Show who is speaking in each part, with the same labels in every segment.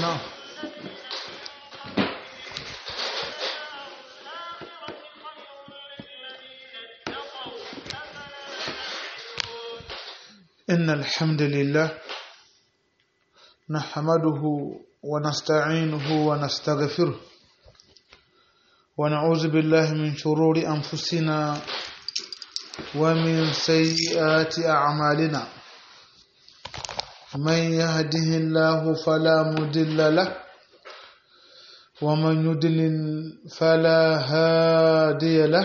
Speaker 1: نعم إن الحمد لله نحمده ونستعينه ونستغفره ونعوذ بالله من شرور أنفسنا ومن سيئات أعمالنا من يهده الله فلا مضل له ومن يضلل فلا هادي له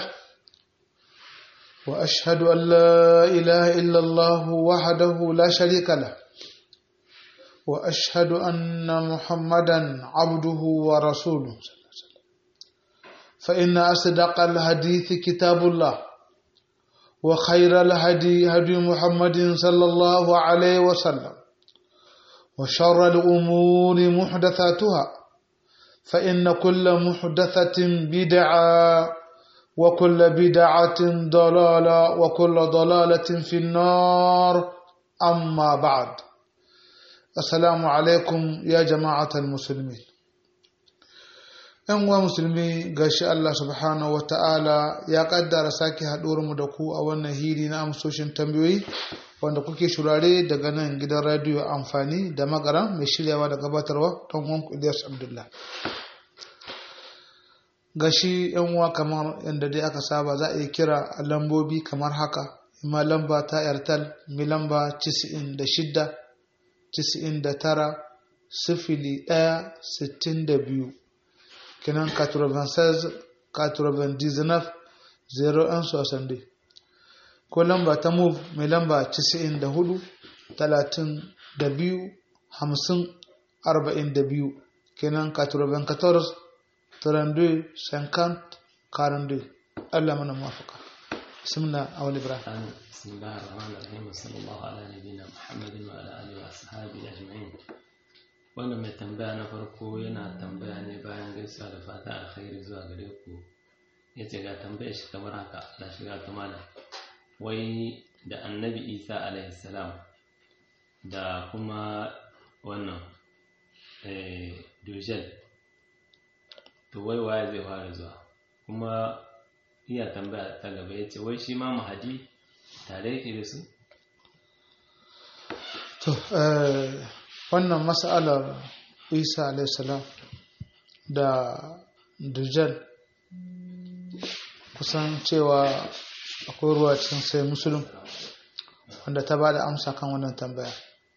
Speaker 1: وأشهد أن لا إله إلا الله وحده لا شريك له وأشهد أن محمدا عبده ورسوله فإن أصدق الحديث كتاب الله وخير الهدي هدي محمد صلى الله عليه وسلم وشر الأمور محدثاتها فإن كل محدثة بدعة وكل بدعة ضلالة وكل ضلالة في النار أما بعد السلام عليكم يا جماعة المسلمين ‘Yan uwa musulmi gashi Allah subhanahu wa ta'ala ya ƙaddara sake mu da ku a wannan hiri na amsoshin tambayoyi wanda kuke shurare daga nan gidan radiyo amfani da magaran mai shiryawa da gabatarwa don wanku Ilyas Abdullah. gashi yan uwa kamar yadda dai aka saba za a yi kira a lambobi kamar haka ima lamba ta airtel mi lamba 96 99 sifili 1 62 kinan 96 99 01 60 ko lamba ta move mai lamba 94 32 50 42 kenan 94 32 50 42 Allah mana mafaka bismillah awal ibrahim
Speaker 2: بسم الله الرحمن الرحيم وصلى الله على نبينا محمد وعلى اله واصحابه اجمعين wannan mai tambaya na farko yana tambaya ne bayan gaisuwa da fata alkhairi zuwa gare ku ya ce ga tambaya shi kamar haka da shiga ta malam wai da annabi isa alaihi salam da kuma wannan dujel to wai waye zai fara zuwa kuma iya tambaya ta gaba ya ce wai shi ma mahadi tare yake da su
Speaker 1: to wannan mas'alar isa alaihissalam da dujjal kusan cewa akwai ruwa cikin sai musulun wanda ta ba da amsa kan wannan tambaya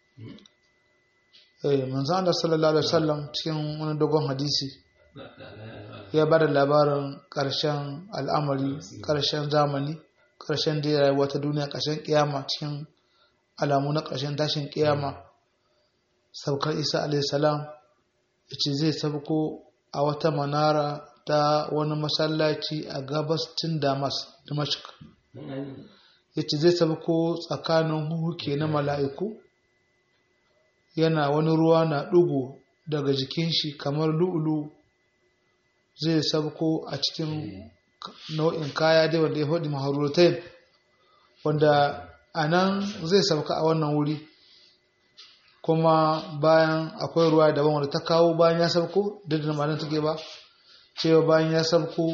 Speaker 1: manzan Allah sallallahu alaihi wasallam cikin wani dogon hadisi ya ba da labarin ƙarshen al'amari ƙarshen zamani ƙarshen da rayuwa ta duniya ƙarshen ƙiyama cikin alamu na ƙarshen tashin ƙiyama saukar isa alaihissalam ya ce zai sabko a wata manara ta wani masallaci a gabascin damas damashik ya ce zai sabko tsakanin huhuke na mala'iku yana wani ruwa na ɗugu daga jikin shi kamar lu'ulu zai sabko a cikin nau'in kaya dai wanda ya faɗi maharutai wanda a nan zai sabka a wannan wuri kuma bayan akwai ruwa daban wanda ta kawo bayan ya sabko duk da malin take ba cewa bayan ya sabko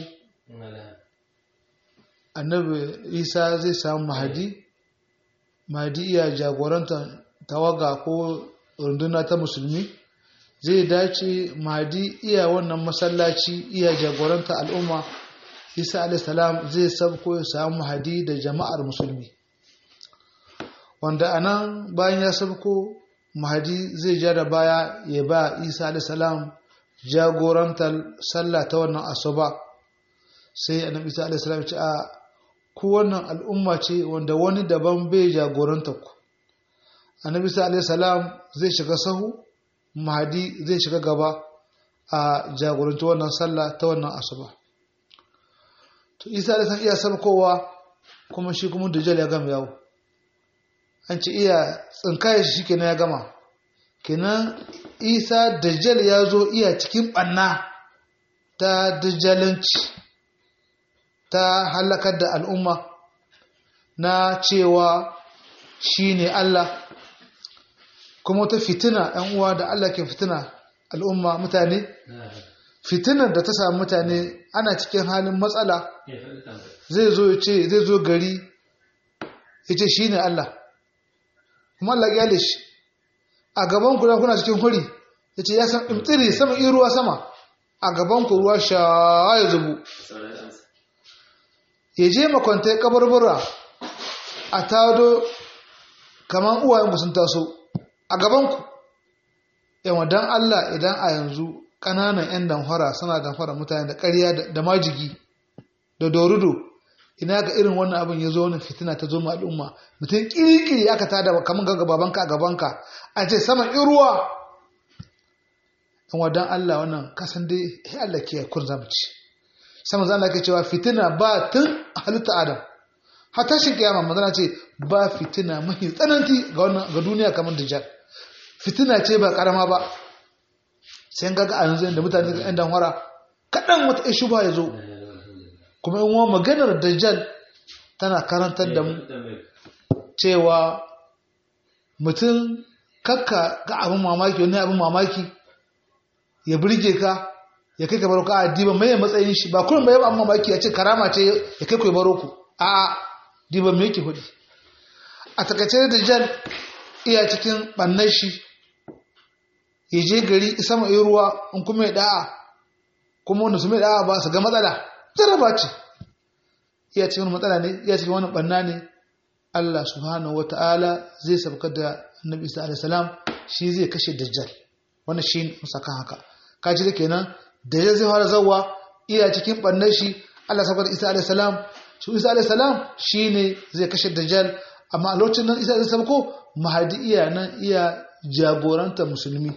Speaker 1: annabi isa zai samu mahadi mahadi iya jagoranta tawaga ko runduna ta musulmi zai dace mahadi iya wannan masallaci iya jagoranta al'umma isa alaihissalam zai sabko ya samu mahadi da jama'ar musulmi wanda anan bayan ya sabko mahadi zai ja da baya ya ba isa alaihissalam jagorantar sallah ta wannan asuba sai annabi isa alaihissalam ce a ku wannan al'umma ce wanda wani daban bai jagoranta ku annabi isa alaihissalam zai shiga sahu mahadi zai shiga gaba a jagoranci wannan sallah ta wannan asuba to isa alaihissalam iya sabkowa kuma shi kuma dajjal ya gama yawo an ce iya tsinkaya shi kenan ya gama kenan isa dajjal ya zo iya cikin ɓanna ta dajjalanci ta halakar da al'umma na cewa shi ne Allah kuma ta fitina ‘yan uwa da Allah ke fitina al'umma mutane fitinar da ta samu mutane ana cikin halin matsala zai zo ya ce zai zo gari ya ce shi ne Allah kuma Allah ya shi a gaban ku kuna cikin huri ya ce ya san imtsiri sama in ruwa sama a gaban ku ruwa sha ya zubu ya je makwanta kabarbura a tado kamar uwayen sun taso a gaban ku yawa don Allah idan a yanzu ƙananan 'yan damfara suna damfara mutane da ƙarya da majigi da dorudo ina ga irin wannan abin ya zo wani fitina ta zo al'umma mutum kirkiri aka tada kamar ga babanka a gabanka a ce sama iruwa in wadan Allah wannan kasan dai ya Allah ke kun zamci sama zan Allah ke cewa fitina ba tun halitta Adam har tashin kiyama manzana ce ba fitina mahi tsananti ga duniya kamar dajjal fitina ce ba karama ba sai ga a yanzu da mutane ga 'yan danwara kaɗan wata ishu ba ya zo kuma yin maganar dajjal tana karantar da mu cewa mutum kakka ga abin mamaki wani abin mamaki ya birge ka ya kai ka baro ka a diba mai matsayin shi ba kullum bai abin mamaki ya ce karama ce ya kai ku baro ku a diba mai yake hudi a takaice dajjal iya cikin ɓannan shi ya je gari isa mai ruwa in kuma ya da'a kuma wanda su mai da'a ba su ga matsala jaraba ce iya cikin matsala ne iya cikin wani banna ne Allah subhanahu wata'ala zai sabka da annabi Isa alaihi salam shi zai kashe dajjal wannan shi musaka haka kaji da kenan dajjal zai fara zawwa iya cikin bannan shi Allah sabka da Isa alaihi salam shi Isa alaihi salam shine zai kashe dajjal amma a lokacin nan Isa zai sabko mahadi iya nan iya jagoranta musulmi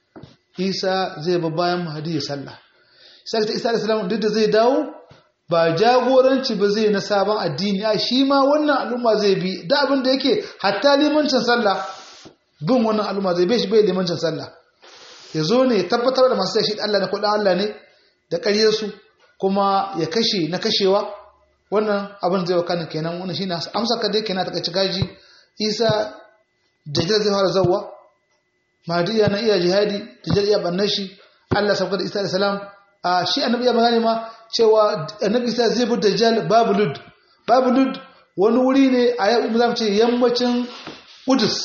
Speaker 1: Isa zai ba bayan mahadi ya sallah sai ta Isa alaihi salam duk da zai dawo ba jagoranci ba zai na sabon addini a shi ma wannan al'umma zai bi da abin da yake hatta limancin sallah bin wannan al'umma zai bai shi bai limancin sallah ya zo ne tabbatar da masu shi Allah na kudin Allah ne da ƙaryarsu kuma ya kashe na kashewa wannan abin zai wakana kenan wannan shine amsa ka dai kenan ta kaci gaji isa dajjal zai fara zawwa mahdiya na iya jihadi dajjal iya bannan shi Allah sabka da isa da salam a shi annabi ya magana ma cewa annabi isa zai bi dajjal babu lud babu lud wani wuri ne a yau zamu ce yammacin Qudus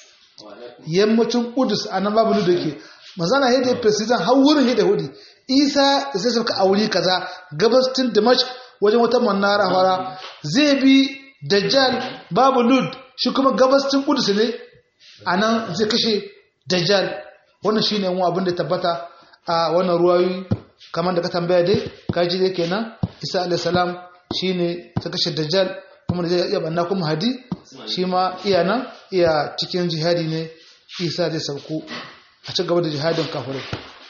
Speaker 1: yammacin Qudus anan babu lud yake manzana hede president har wurin hede hudi isa zai sauka a wuri kaza gabastin Dimashq wajen wata manara fara zai bi dajjal babu lud shi kuma gabastin Qudus ne anan zai kashe dajjal wannan shine mu abin da tabbata a wannan ruwayoyi kamar da ka tambaya dai kaji dai kenan isa alaihissalam shi ne ta kashe dajjal kuma da zai iya banna kuma hadi shi ma iya nan iya cikin jihadi ne isa zai sauko a ci gaba da jihadin kafirai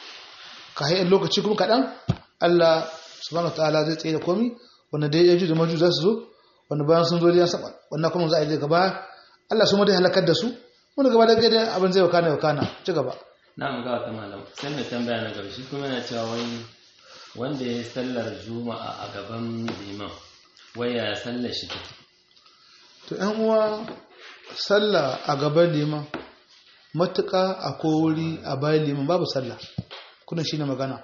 Speaker 1: ka hayan lokaci kuma kaɗan allah subhanahu wa ta'ala zai tsaye da komi wanda dai ya da maju za su zo wanda bayan sun zo da saba wannan kuma za a yi gaba allah su ma dai halakar da su wanda gaba da gaida abin zai wakana wakana ci gaba
Speaker 2: na ga wata malam sai mai tambaya na gaba shi kuma yana cewa wani wanda ya yi sallar juma'a a gaban liman waya ya sallar shi take
Speaker 1: to yan uwa sallah a gaban liman matuƙa a wuri a bayan liman babu sallah kuna shi ne magana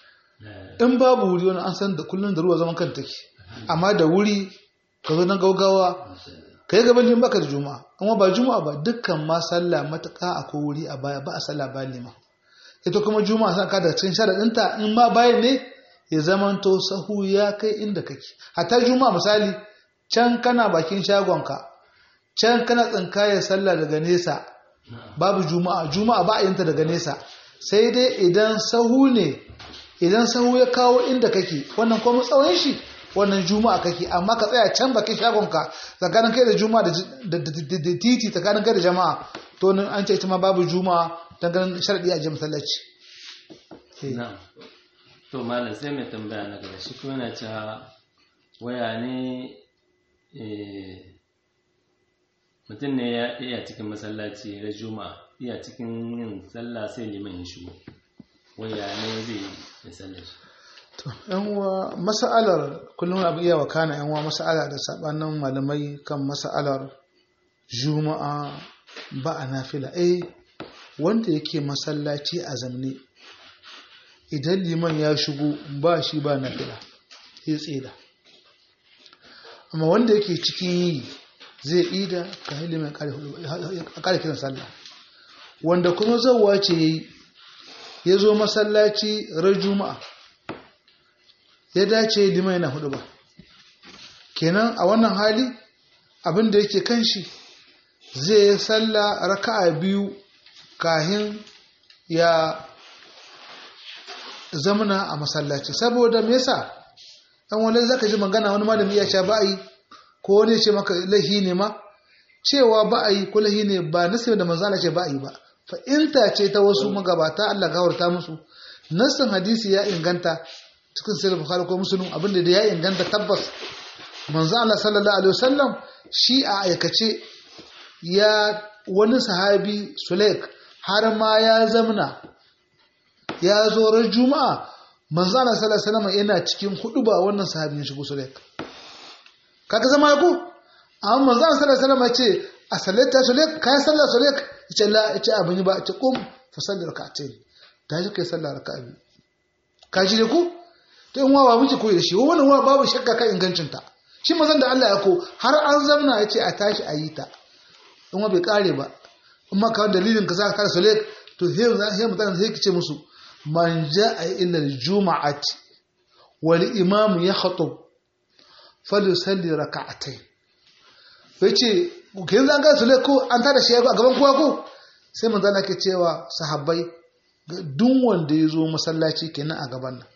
Speaker 1: in babu wuri wani an san da kullum da ruwa zaman kan take amma da wuri ka zo nan gaugawa ka yi gaban liman baka da juma'a amma ba juma'a ba dukkan ma sallah matuƙa a wuri a baya ba a sallah bayan liman ita kuma juma'a san ka da cikin sharaɗinta in ma bayan ne ya zamanto sahu ya kai inda kake hatta juma'a misali can kana bakin shagonka can kana tsinkaya sallah daga nesa babu juma'a juma'a ba a yinta daga nesa sai dai idan sahu ne idan sahu ya kawo inda kake wannan kuma tsawon shi wannan juma'a kake amma ka tsaya can bakin shagonka tsakanin kai da juma'a da titi tsakanin kai da jama'a to nan an ce ita ma babu juma'a dan ganin sharadi a jami'a masallaci
Speaker 2: na'am to malam sai mai tambaya na gaba shi kuma yana cewa waya ne mutum ne ya iya cikin masallaci na juma'a iya cikin yin sallah sai liman ya shigo waya ne zai yi sallar shi
Speaker 1: to yan uwa mas'alar kullum abu iya wakana yan uwa mas'ala da sabanin malamai kan mas'alar juma'a ba a nafila eh wanda yake masallaci a zamne idan liman ya shigo ba shi ba nafila ya tsida amma wanda yake cikin yi zai ida ka hili mai kare kiran sallah wanda kuma zauwa ce yayi ya zo masallaci ran juma'a ya dace liman yana hudu ba kenan a wannan hali abin da yake kan shi zai yi sallah raka'a biyu kahin ya zamana a masallaci saboda me yasa dan wani zaka ji magana wani malami ya ce ba yi ko wani ce maka lahi ne ma cewa ba yi ko lahi ne ba nasin da manzo Allah ce ba yi ba fa inta ce ta wasu magabata Allah gawarta musu nasin hadisi ya inganta cikin sahih bukhari ko muslim abinda da ya inganta tabbas manzo Allah sallallahu alaihi wasallam shi a aikace ya wani sahabi Sulaik har ma ya zamna ya zo ran juma'a manzo Allah sallallahu alaihi wasallam yana cikin hudu ba wannan sahabi ya shigo Sulaik kaga zama ko amma manzo Allah sallallahu alaihi wasallam ya ce a sallata Sulaik kai sallah Sulaik yace la yace abin yi ba yace qum fa salli rak'atayn ta ji kai sallah raka'a biyu ka ji ku to in wa ba muke koyi da shi wannan wa babu shakka kan ingancin ta shi mazan da Allah ya ko har an zamna yace a tashi a yi ta in wa bai kare ba in ma kawai dalilin ka zaka kare Sulaik to he he mutane sai kice musu man ja'a illa al-jum'ati wal imam yakhtub falyusalli rak'atayn yace kin zan ga Sulaik ko an tada shi a gaban kowa ko sai manzo Allah ke cewa sahabbai duk wanda ya zo masallaci kenan a gaban nan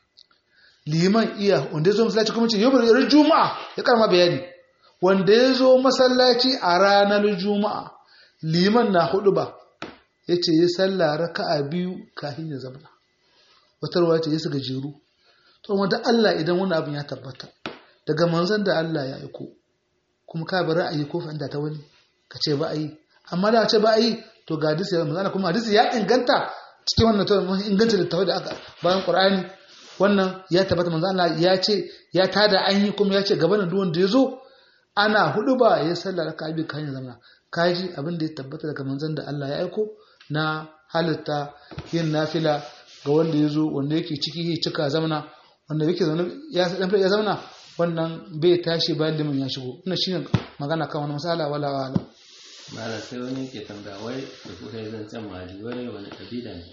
Speaker 1: liman iya wanda ya zo masallaci kuma ce yau ran juma'a ya karma bayani wanda ya zo masallaci a ranar juma'a liman na hudu ba ya ce ya salla raka'a biyu kafin ya zama wata ruwa ce ya su gajeru to wanda Allah idan wani abin ya tabbata daga manzon da Allah ya aiko kuma ka bari ra'ayi ko fa'ida ta wani ka ce ba a yi amma da ce ba a yi to ga hadisi ya manzana kuma hadisi ya inganta cikin wannan to inganta littafai da aka bayan qur'ani wannan ya tabbata manzo Allah ya ce ya tada an yi kuma ya ce gaban duk wanda ya zo ana hudu ba ya sallar raka'a bi kan zama kaji abin da ya tabbata daga manzon da Allah ya aiko na halitta yin nafila ga wanda ya zo wanda yake ciki ya cika zamana wanda yake zaune ya ya zamana wannan bai tashi bayan limin ya shigo ina shine magana kan wani masala wala wala
Speaker 2: mara sai wani ke tambaya wai da kuka yi zancen mali wani wani kabila ne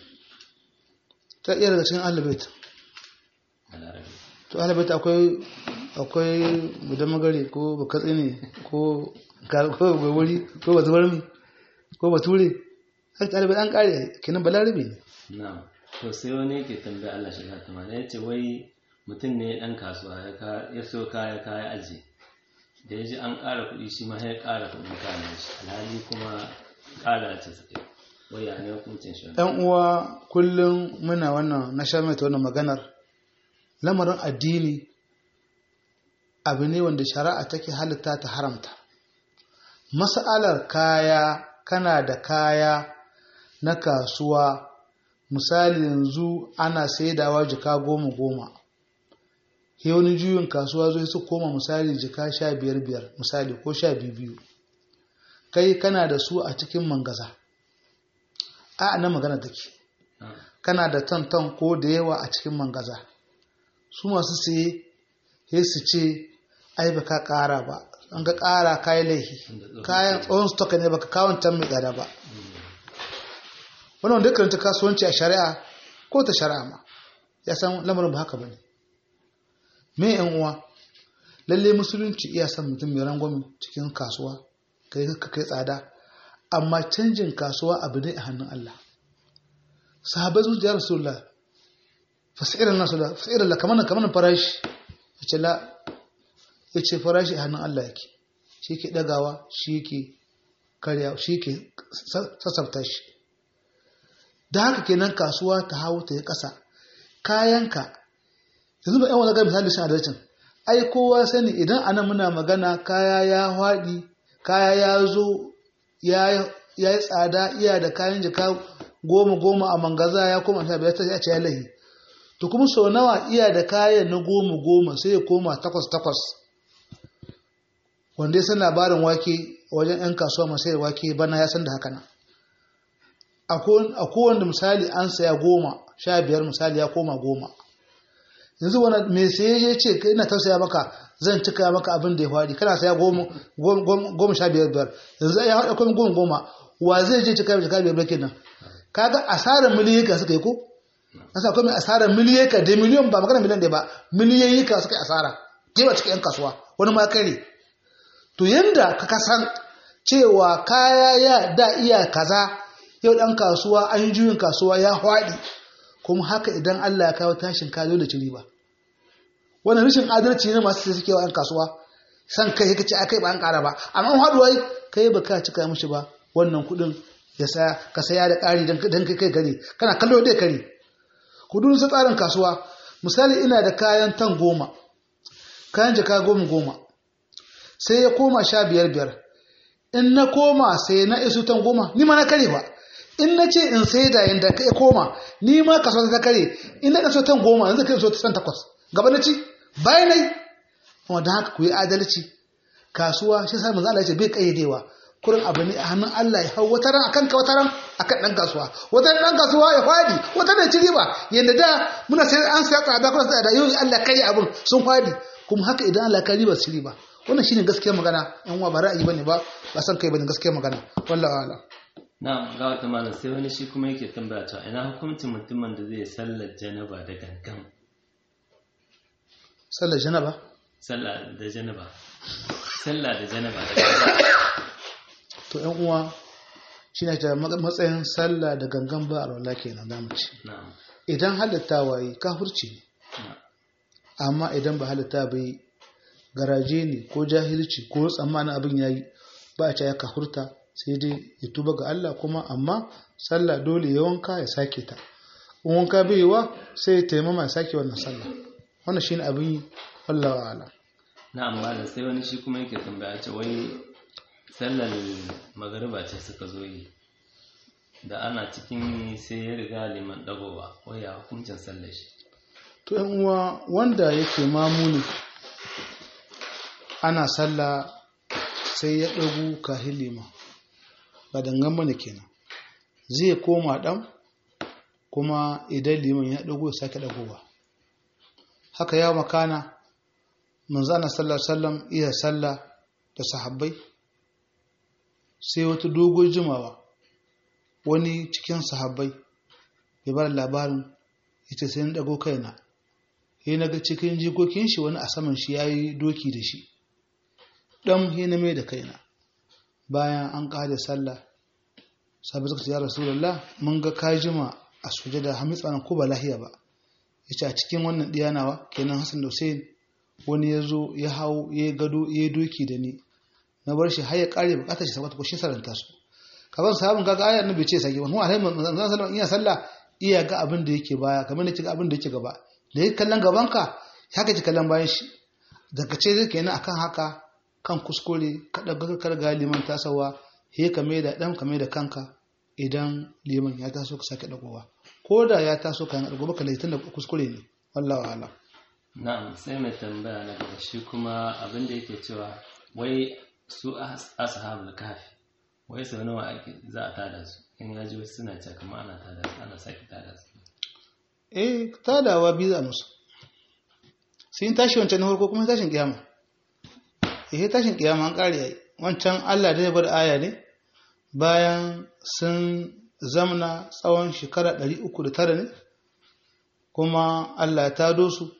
Speaker 1: ta iya daga cikin ahlul
Speaker 2: a larabi
Speaker 1: to ahlul akwai akwai mudan magare ko bakatsi ne ko ko wuri ko bazuwarmi ko bature har ɗalibai an ƙare kenan balarabe ne
Speaker 2: na to sai wani ke tambaya Allah shiga ta mana ya ce wai mutum ne ɗan kasuwa ya ka- ya so kaya kaya aji da ya ji an ƙara kuɗi shi ma ya ƙara kuɗin kayan shi alhali kuma ƙara ce su kai wai ya ne hukuncin shi
Speaker 1: ‘yan uwa kullum muna wannan na sha mai ta wannan maganar lamarin addini abu ne wanda shari'a take halitta ta haramta mas'alar kaya kana da kaya na kasuwa misali yanzu ana saidawa jika goma goma sai wani juyin kasuwa zai su koma misali jika sha biyar biyar misali ko sha biyu biyu kai kana da su a cikin mangaza a na magana take kana da tantan ko da yawa a cikin mangaza su masu siye sai su ce ai baka kara ba an ga kara kayan laifi kayan tsohon stock ne baka kawon tan mai tsada ba wannan dukkan ta kasuwanci a shari'a ko ta shari'a ma ya san lamarin ba haka bane me yan uwa lalle musulunci iya san mutum mai rangwame cikin kasuwa kai ka kai tsada amma canjin kasuwa abu ne a hannun Allah sahabbai sun ya rasulullah fasirin nasu da fasirin la kamar kamar farashi yace la yace farashi a hannun Allah yake shi ke dagawa shi ke karya shi ke sassafta shi da haka kenan kasuwa ta hawo ta yi ƙasa kayanka yanzu ba yan wani ga misali shan adalcin ai kowa sani idan anan muna magana kaya ya haɗi kaya ya zo ya yi tsada iya da kayan jika goma goma a mangaza ya koma sha biyar ta ce ya lahi to kuma sau nawa iya da kayan na goma goma sai ya koma takwas takwas wanda ya san labarin wake wajen 'yan kasuwa masu wake bana ya san da haka nan a kowanne misali an saya goma sha biyar misali ya koma goma yanzu wani mai saye ya ce ina tausaya maka zan cika maka abin da ya faɗi kana saya goma sha biyar biyar yanzu ya haɗa kuma goma goma wa zai je cika cika biyar biyar kenan kaga asarar miliyoyika suka yi ko nasa akwai mai asarar miliyoyika da miliyon ba magana miliyon ɗaya ba miliyoyika suka yi asara jewa cikin yan kasuwa wani ma kare to yanda ka kasan cewa kaya ya da iya kaza yau ɗan kasuwa an yi juyin kasuwa ya haɗi kuma haka idan Allah ya kawo tashin ka dole ci riba wannan rashin adalci ne masu sai suke wa ‘yan kasuwa san kai ka ce a kai ba an ƙara ba amma an haɗu wai kai ba ka cika mishi ba wannan kuɗin ya saya ka saya da ƙari don kai kai kare kana kallo dai kare kudin su tsarin kasuwa misali ina da kayan tan goma kayan jaka goma goma sai ya koma sha biyar biyar in na koma sai na isu tan goma ni ma na kare ba in na ce in sai da yanda ka koma ni ma kasuwa ta kare in na kaso tan goma yanzu kai so ta san takwas gaba na ci bayan nai kuma don haka ku yi adalci kasuwa shi sa manzo Allah ya ce bai kayyadewa kurin abu ne a hannun Allah ya hau wata ran akan ka wata ran akan dan kasuwa wata ran dan kasuwa ya fadi wata ran ci riba yanda da muna sai an sai tsada kuma sai da yau Allah kai abun sun fadi kuma haka idan Allah kai riba su riba wannan shine gaskiyar magana yan uwa ba ra'ayi bane ba ba san kai bane gaskiyar magana wallahi ala
Speaker 2: na ga wata malam sai wani shi kuma yake tambaya cewa ina hukuncin mutumin da zai sallar janaba da gangan
Speaker 1: sallar janaba
Speaker 2: sallah da janaba sallah da janaba da gangan
Speaker 1: to yan uwa shi ne ta matsayin sallah da gangan ba a rola kenan za mu ci
Speaker 2: na'am
Speaker 1: idan halitta waye kafirci ne
Speaker 2: na'am
Speaker 1: amma idan ba halitta bai garaje ne ko jahilci ko tsammanin abin yayi ba a ce ya kafurta sai dai ya tuba ga Allah kuma amma sallah dole ya wanka ya sake ta in wanka bai yiwa sai ya taimama ya sake wannan sallah wannan shine abin yi wallahu a'lam
Speaker 2: na'am malam sai wani shi kuma yake tambaya ce wai sallar magariba ce suka zo yi da ana cikin sai ya riga liman dagowa wai ya hukuncin sallar shi
Speaker 1: to yan uwa wanda yake mamuni ana sallah sai ya ɗagu kahin liman ba dangan mana kenan zai koma ɗan kuma idan liman ya ɗago ya sake ɗagowa haka ya makana manzana sallar sallam iya sallah da sahabbai sai wata dogon jimawa wani cikin sahabbai ya bar labarin ita sai na ɗago kaina ya na ga cikin jikokin shi wani a saman shi ya yi doki da shi ɗan hina mai da kaina bayan an ƙada sallah sabi suka ce ya rasulullah mun ga kajima a sujada hamitsa nan ko ba lahiya ba ya ce a cikin wannan ɗiyanawa kenan hassan da hussein wani ya zo ya hau ya yi gado ya yi doki da ni na bar shi har ya ƙare bukatar shi sabata ko shi saranta su kaban sahabin kaga ayar nan bai ce sake wani alai manzon sallallahu iya sallah iya ga abin da yake baya kamar ne ga abin da yake gaba da yake kallon gaban ka haka ki kallon bayan shi daga ce zai kenan akan haka kan kuskure ka daga kar ga liman tasawa he ka mai da dan ka mai da kanka idan liman ya taso ka sake dagowa ko da ya taso kan dago baka laitin da kuskure ne wallahi ala
Speaker 2: na'am sai mai tambaya na gaba shi kuma abin da yake cewa wai su ashabul kafi wai sau nawa ake za a tada su in ya ji wasu suna cewa kamar ana tada su ana sake tada su
Speaker 1: eh tadawa biyu za musu sun tashi wancan na farko kuma tashin kiyama eh tashin kiyama an kare yayi wancan Allah da ya bar aya ne bayan sun zamna tsawon shekara 309 ne kuma Allah ya tado su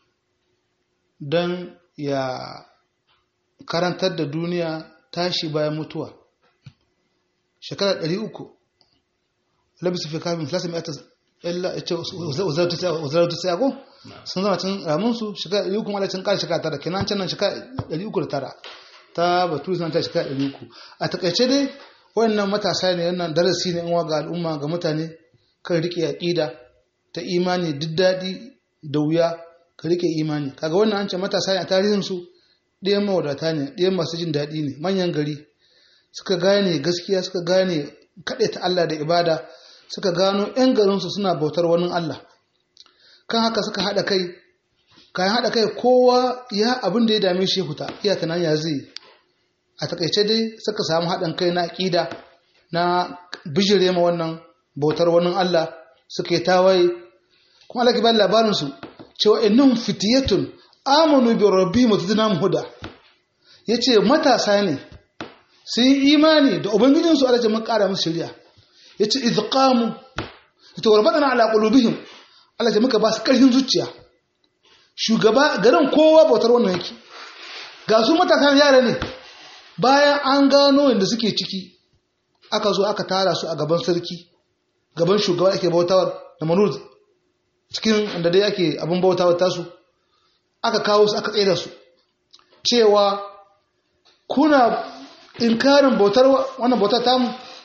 Speaker 1: don ya karantar da duniya tashi bayan mutuwa shekara ɗari uku labisu fi kafin filasa mai ata illa ya ce wazarautu sai ako sun zama cin ramunsu shekara ɗari uku malacin ƙara shekara tara kenan can nan shekara ɗari uku da tara ta batu suna ta shekara ɗari uku a takaice dai wannan matasa ne wannan darasi ne in ga al'umma ga mutane kan riƙe aƙida ta imani duk daɗi da wuya ka riƙe imani kaga wannan an ce matasa ne a tarihinsu ɗayan mawadata ne ɗayan masu jin daɗi ne manyan gari suka gane gaskiya suka gane kaɗe ta Allah da ibada suka gano 'yan garinsu suna bautar wani Allah kan haka suka haɗa kai kayan haɗa kai kowa ya abin da ya dame shi huta iya tunan ya zai a takaice dai suka samu haɗin kai na aƙida na bijire ma wannan bautar wani Allah suka yi tawaye kuma Allah ke bada labarin su cewa innahum fitiyatun amanu bi rabbihim wa zidnahum huda yace matasa ne sun yi imani da ubangijin su Allah ya mun kara musu shari'a yace idh qamu yatawarbatana ala qulubihim Allah ya muka ba su karfin zuciya shugaba garin kowa bautar wannan yake ga su matasan yara ne bayan an gano inda suke ciki aka zo aka tara su a gaban sarki gaban shugaba ake bautawar da manuz cikin inda dai ake abin bautawar tasu aka kawo su aka tsaye su cewa kuna inkarin bautar wannan bautar tamu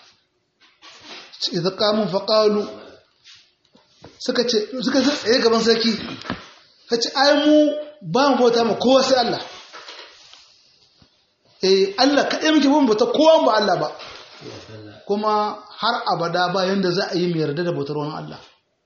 Speaker 1: idan kamun faƙalu suka ce suka tsaye gaban sarki ka ce ai mu ba mu bauta ma kowa sai Allah eh Allah kaɗai muke bin bauta kowa ba Allah ba kuma har abada ba yanda za a yi mai yarda da bautar wani Allah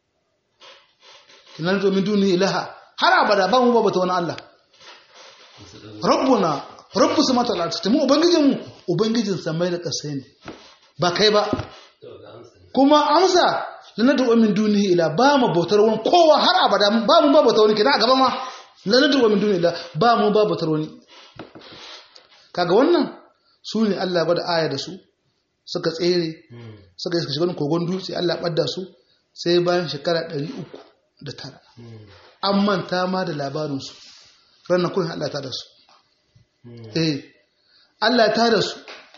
Speaker 1: kinan domin duni ilaha har abada ba mu ba bauta wani Allah rabbuna rabbu sama ta lati mu ubangijin mu ubangijin samai da ƙasai ne ba kai ba kuma amsa lana da min dunihi ila ba mu bautar wani kowa har abada ba mu ba bautar wani kina a gaba ma lana da min dunihi ila ba mu ba bautar wani kaga wannan su ne Allah gwada aya da su suka tsere suka yi shiga kogon dutse Allah ɓadda su sai bayan shekara ɗari uku da tara an manta ma da labarinsu ranar kullum Allah ta da su eh Allah ta da su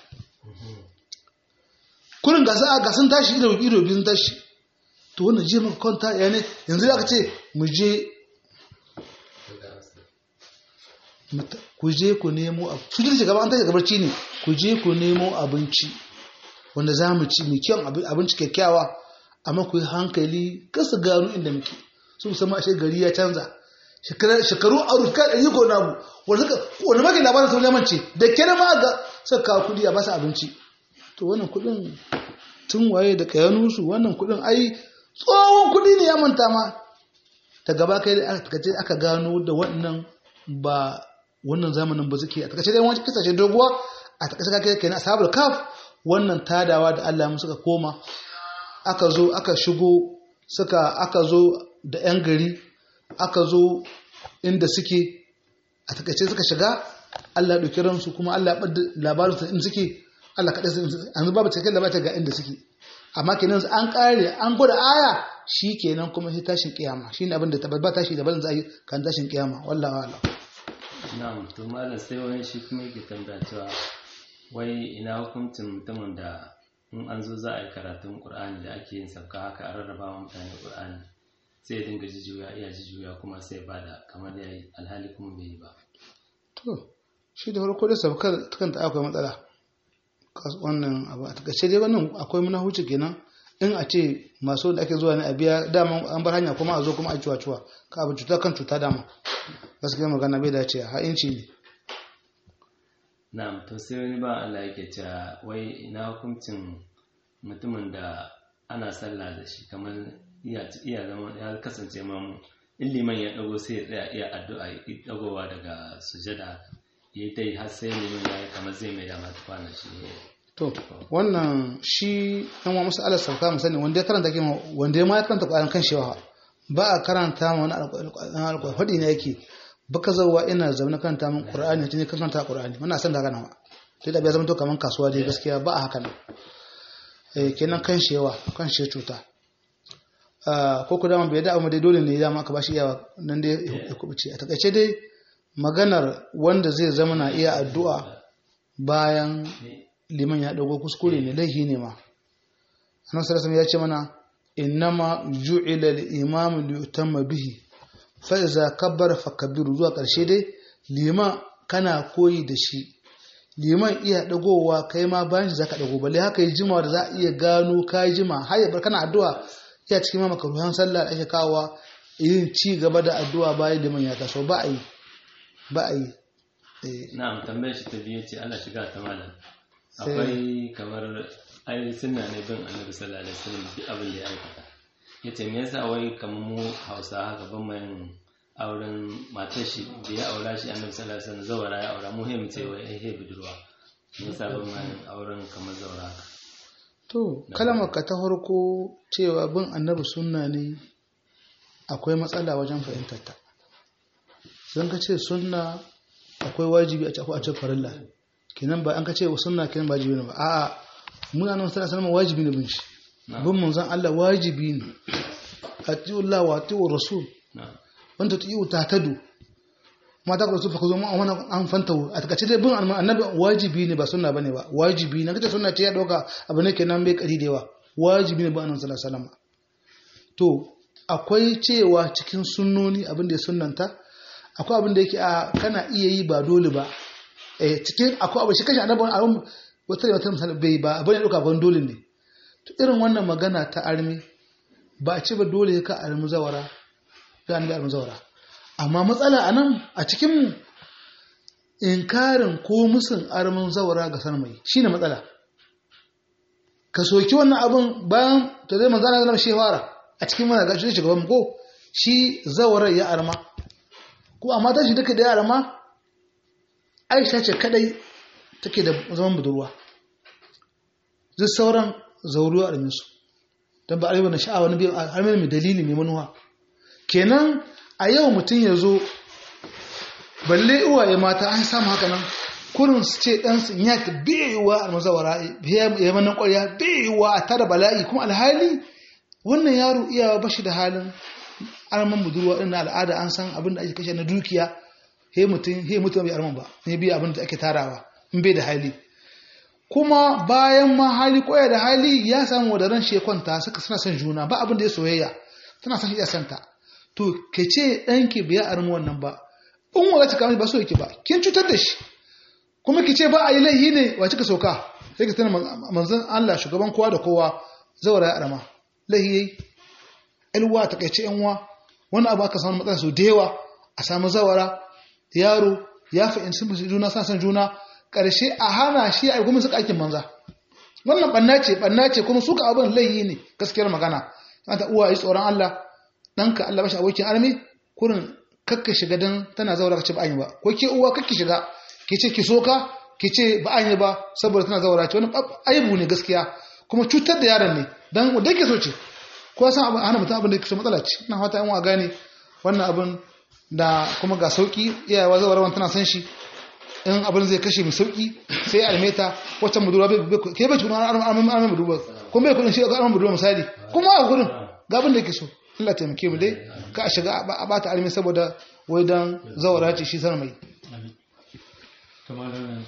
Speaker 1: kullum gasa a gasun tashi ido ido biyun tashi to wannan je maka kwanta ya ne yanzu da aka ce mu je ku je ku nemo su jirgin gaba an tashi gabarci ne ku je ku nemo abinci wanda za mu ci mai kyan abinci kyakkyawa amma ku yi hankali kasa gano inda muke su musamman ashe gari ya canza shekaru a ruka ɗari ko na abu wanda maka labarin sun lamance da kere ma ga suka kawo kuɗi a basa abinci to wannan kuɗin tun waye da kayanusu wannan kuɗin ai tsohon kuɗi ne ya manta ma ta gaba kai da aka gano da wannan ba wannan zamanin ba suke a takaice dai wani kasashe doguwa a takaice kake kenan ashabul kaf wannan tadawa da Allah mu suka koma aka zo aka shigo suka aka zo da yan gari aka zo inda suke a takaice suka shiga Allah ya dauki ransu kuma Allah ya bada labarin su inda suke Allah kadai an babu cikakken labarin ga inda suke amma kenan an kare an gwada aya shi kenan kuma sai tashin kiyama shine abin da tabbata tashi da bazan zai kan tashin kiyama wallahi wallahi
Speaker 2: na'am to malam sai wani shi kuma yake tambaya cewa wai ina hukuncin mutumin da in an zo za a yi karatun qur'ani da ake yin sabka haka a rarraba wa mutane qur'ani sai ya dinga jijuya iya jijuya kuma sai ya bada kamar ya yi alhali kuma bai yi ba
Speaker 1: to shi da farko da sabkar kanta akwai matsala wannan abu a takaice dai wannan akwai muna huce kenan in a ce masu da ake zuwa ne a biya dama an bar hanya kuma a zo kuma a cuwa cuwa ka abu cuta kan cuta dama gaskiya magana bai dace ha inci ne
Speaker 2: na'am to sai wani ba Allah yake cewa wai ina hukuncin mutumin da ana sallah da shi kamar iya iya zama ya kasance mamu in liman ya dago sai ya tsaya iya addu'a ya dagowa daga sujada ya ta yi har sai liman ya yi kamar zai mai da mata kwana shi
Speaker 1: to wannan shi ɗan wa masu alasar kama sani wanda ya karanta kima wanda ya ma ya karanta ƙwayan kan shewa ba a karanta ma wani alƙwai faɗi ne yake baka zauwa ina zaune karanta min ƙur'ani tun kan karanta ƙur'ani muna san da haka nawa sai da bai zama to kamar kasuwa dai gaskiya ba a haka nan eh kenan kan shewa kan she cuta ko ku dama bai da amma dai dole ne dama aka bashi iyawa nan dai ya kubuce a takaice dai maganar wanda zai zama na iya addu'a bayan liman ya dago kuskure ne laifi ne ma annabi sallallahu ya ce mana innama ju'ila al-imam li yutamma bihi fa iza kabbara fakabbiru zuwa karshe dai liman kana koyi da shi liman iya dagowa kai ma bayan shi zaka dago balle haka yi jimawa da za a iya gano kai jima har ya bar kana addu'a iya cikin ma makaruhan sallah da ake kawowa yin ci gaba da addu'a bayan liman ya taso ba a yi ba a yi
Speaker 2: na'am tambayar shi ta biyu ce Allah shiga ta malam akwai kamar ai sunna ne bin annabi sallallahu alaihi wasallam duk abin da ya aikata yace me yasa wai kamar mu Hausa haka ban mai auren matar shi da ya aura shi annabi sallallahu alaihi wasallam zawara ya aura muhimmi ce wai ai budurwa me yasa ban mai auren kamar zawara haka
Speaker 1: to kalmar ka ta farko cewa bin annabi sunna ne akwai matsala wajen fahimtar ta don ka ce sunna akwai wajibi a ce akwai a ce farilla kenan ba an ka ce sunna kenan ba wajibi ne ba a'a muna nan sana sanar wajibi ne bin shi bin manzon Allah wajibi ne atiullah wa atiur rasul wanda ta yi ta tadu mata ku rasul fa kuzo mu an fanta a takace dai bin annabi wajibi ne ba sunna bane ba wajibi ne kace sunna ce ya dauka abu ne kenan bai kari da yawa wajibi ne ba annabi sallallahu alaihi wasallam to akwai cewa cikin sunnoni abin da ya sunnanta akwai abin da yake a kana iya yi ba dole ba eh cikin akwai abin shi kashi annabi abin wata da wata misali bai ba abin da dauka ban dole ne to irin wannan magana ta armi ba a ce ba dole ka armi zawara ga annabi armi zawara amma matsala a nan a cikin inkarin ko musun armin zawara ga sarmai shine matsala ka soki wannan abin bayan ta zai manzana zama shi fara a cikin mana gashi shugaban ko shi zawarar ya arma ko amma ta shi duka da ya arma aisha ce kadai take da zaman budurwa duk sauran zauruwa a su don ba a yi wani sha'awa na biyan har mai dalili mai manuwa kenan a yau mutum ya zo balle uwaye mata an samu haka nan kurin su ce ɗansu ya ka biyayuwa a mazawara ya manan ƙwarya biyayuwa a tara bala'i kuma alhali wannan yaro iyawa bashi da halin arman budurwa ɗin na al'ada an san abin da ake kashe na dukiya he mutum he mutum bai arman ba ne biya abin da ake tarawa in bai da hali kuma bayan ma hali koya da hali ya samu wadaran shekwanta suka suna son juna ba abin da ya soyayya tana son iya santa to ke ce ɗanki bai armi wannan ba in wala ta kamar ba so yake ba kin cutar da shi kuma ki ce ba a yi laihi ne wa kika sauka sai ka tana manzon Allah shugaban kowa da kowa zawara ya arama laihi yayi ilwa ta kaice yanwa wani abu aka samu matsala su da yawa a samu zawara yaro ya fahimci musu juna sa san juna karshe a hana shi a kuma suka aikin manza wannan banna ce banna ce kuma suka abin laihi ne gaskiyar magana ta uwa yi tsoron Allah ɗanka Allah bashi abokin armi kurin kakka shiga dan tana zaura ka ce ba an yi ba ko ke uwa kakki shiga ki ce ki soka ki ce ba an yi ba saboda tana zaura ce wani aibu ne gaskiya kuma cutar da yaron ne dan wanda ke so ce ko san abin hana mutum abin da ke matsala ce ina fata yan wa gane wannan abin da kuma ga sauki iyayewa zaura wani tana san shi in abin zai kashe mai sauki sai almeta wacce budurwa ke bai tukuna armin armin budurwa kuma bai kudin shi ga armin budurwa misali kuma a kudin ga abin da ke so Allah taimake mu dai ka a shiga a bata armi saboda wai dan zawara ce shi sanar mai
Speaker 3: kamar nan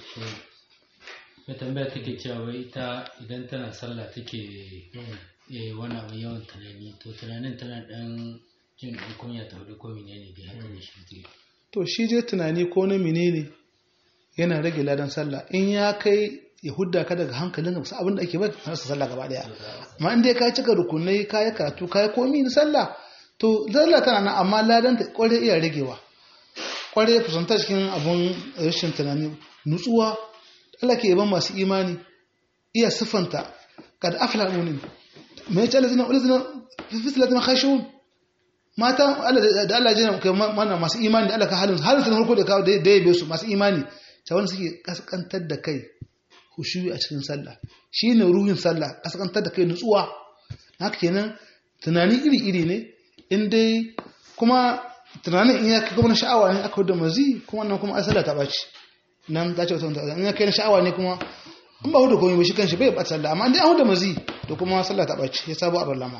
Speaker 3: mai tambaya take cewa wai ita idan tana sallah take wani abu yawan tunani to tunanin tana dan jin ɗan kunya ta hudu ko menene dai haka ne shi
Speaker 1: to shi je tunani ko na menene yana rage ladan sallah in ya kai ya hudda ka daga hankalin ka abin da ake ba na sallah gaba daya amma in dai ka cika rukunai ka yi karatu ka yi komi na sallah to sallah tana nan amma ladan ta kware iya ragewa kware fusanta cikin abun rashin tunani nutsuwa Allah ke yaban masu imani iya siffanta kad afla mu'min me yace allazina ulazina fi salatin khashun mata Allah da Allah jina kai mana masu imani da Allah ka halin halin sun harko da kawo da yabe su masu imani ta wanda suke kaskantar da kai khushu'i a cikin sallah shine ruhin sallah kaskantar da kai nutsuwa haka kenan tunani iri-iri ne in dai kuma tunanin in ya kai kuma na sha'awa ne aka da mazi kuma nan kuma asala ta ɓaci nan ta ce wata in ya kai na sha'awa ne kuma in ba hudu komai ba shi kanshi bai ɓata sallah amma in dai an huda mazi to kuma sallah ta ɓaci ya sabo a ballama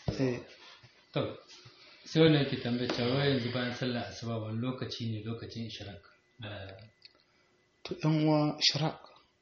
Speaker 3: to sai wannan yake tambayar cewa yanzu bayan sallah asuba wani lokaci ne lokacin ishraq
Speaker 1: to yan uwa ishraq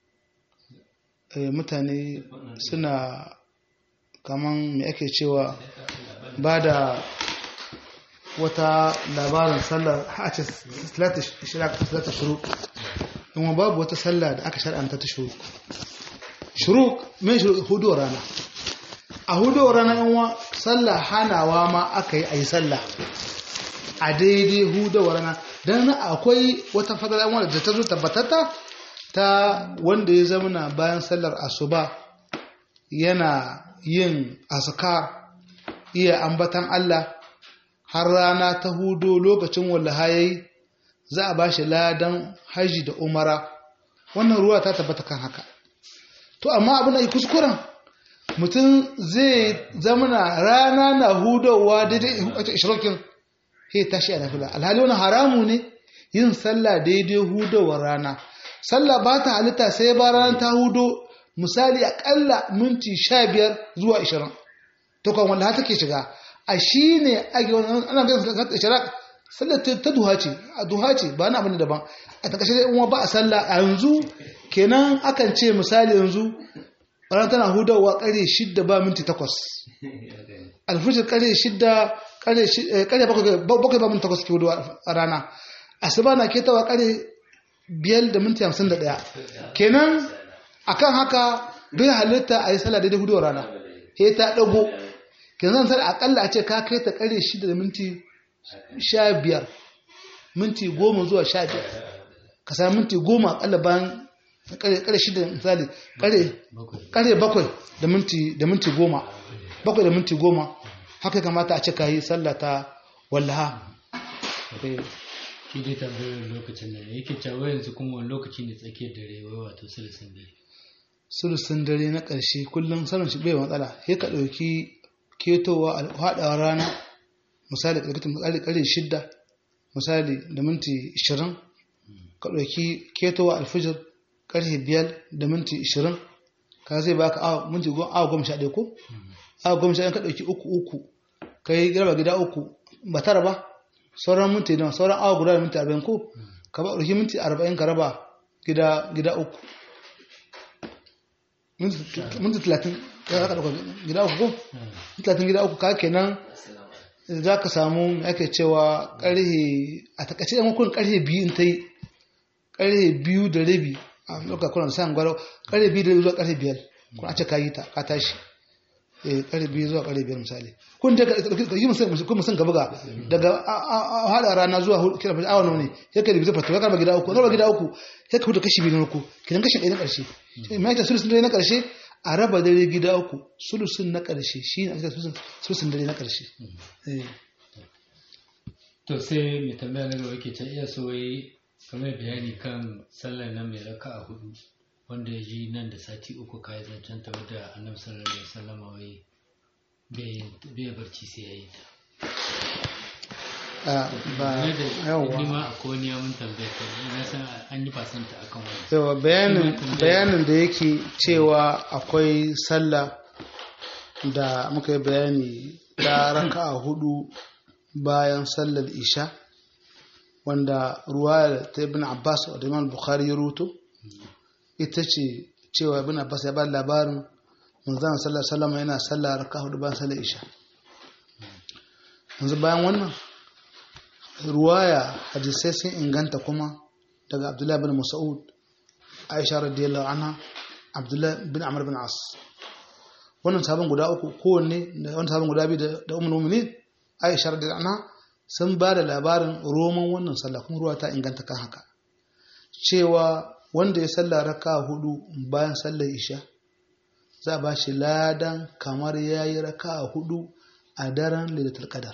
Speaker 1: mutane suna kaman me ake cewa ba da wata labarin sallar a ce salata shuruk in babu wata sallah da aka shar'anta ta shuruk shuruk mai hudu rana a hudu rana yanwa sallah hanawa ma aka yi a yi sallah a daidai hudu rana don akwai wata fadar wanda da ta zo tabbatata ta wanda ya zamana bayan sallar asuba yana yin askar iya ambatan Allah har rana ta hudo lokacin wallaha yayi za a bashi ladan haji da umara wannan ruwa ta tabbata kan haka to amma abin da kuskuren mutum zai zamana rana na hudowa daidai wata ishrokin he tashi a nafila alhali wani haramu ne yin sallah daidai hudowar rana sallah ba ta halitta sai ba rana ta hudo misali akalla minti sha biyar zuwa ishirin to kan wanda take shiga a shi ne ake wani ana ganin ishirin sallar ta duha ce a duha ce ba na abin daban a takashe dai uwa ba a sallah a yanzu kenan akan ce misali yanzu ranar tana hudawa kare shidda ba minti takwas alfijir kare shidda kare bakwai ba minti takwas ke hudawa a rana asuba na ketawa kare biyar da minti hamsin da ɗaya kenan akan haka bai halitta a yi sallah daidai hudawa rana he ta ɗago kenan zan akalla a ce ka kai ta kare shidda da minti sha biyar minti goma zuwa sha biyar ka sami minti goma akalla bayan kare shida misali kare bakwai da minti da minti goma bakwai da minti goma haka kamata a ce ka yi sallah ta wallaha
Speaker 3: shi dai tambayar lokacin da yake cewa yanzu kuma wani lokaci ne tsakiyar dare wai wato sulusun dare
Speaker 1: sulusun dare na ƙarshe kullum sanin shi bai matsala sai ka ɗauki ketowa haɗawa rana misali misali ƙarfe shidda misali da minti ishirin ka ɗauki ketowa alfijir ƙarfe biyar da minti ishirin ka zai baka awa minti awa goma sha ɗaya ko awa goma sha ɗaya ka ɗauki uku uku ka yi raba gida uku ba tara ba sauran minti nawa sauran awa guda da minti arba'in ko ka ba ɗauki minti arba'in ka raba gida gida uku minti talatin ya ka ɗauka gida uku ko talatin gida uku ka kenan za ka samu ake cewa ƙarhe a takaice yan hukun ƙarhe biyu in ta yi ƙarhe biyu da rabi a lokacin kuna sayan gwaro ƙarhe biyu da rabi zuwa ƙarhe biyar kuna ce ka yi ta ka tashi ƙarhe biyu zuwa ƙarhe biyar misali kun da yi musan gaba ga daga haɗa rana zuwa kira fashe awa ne ya ka rubuta fata ya karba gida uku karba gida uku ya ka huta kashi biyu na uku kidan kashi ɗaya na ƙarshe mai ta sulusun dare na ƙarshe a raba dare gida uku sulusun na ƙarshe shi ne ake sulusun dare na ƙarshe
Speaker 3: to sai mai tambaya na gaba yake can iya so wai kamar bayani kan sallar nan mai raka a hudu wanda ya ji nan da sati uku kayi zancen ta wadda annabi sallallahu alaihi wasallam wai bai barci sai ya yi ta
Speaker 1: ba
Speaker 3: yawa ni ma akwai wani yamun tambaya ta na san an yi fasanta akan wani
Speaker 1: yawa bayanin bayanin da yake cewa akwai sallah da muka yi bayani ta raka a hudu bayan sallar isha wanda ruwa ta ibn abbas da imam bukhari ya ruto ita ce cewa ibn abbas ya ba labarin manzan sallar salama yana sallar raka hudu bayan sallar isha yanzu bayan wannan ruwaya hadisai sun inganta kuma daga abdullahi bin mas'ud aisha radiyallahu anha abdullahi bin amr bin as wannan sabon guda uku kowanne da wannan sabon guda biyu da ummul mu'minin aisha radiyallahu anha sun ba da labarin roman wannan sallah kuma ruwa ta inganta kan haka cewa wanda ya sallah raka hudu bayan sallar isha za a ba shi ladan kamar ya yi raka hudu a daren lailatul qadar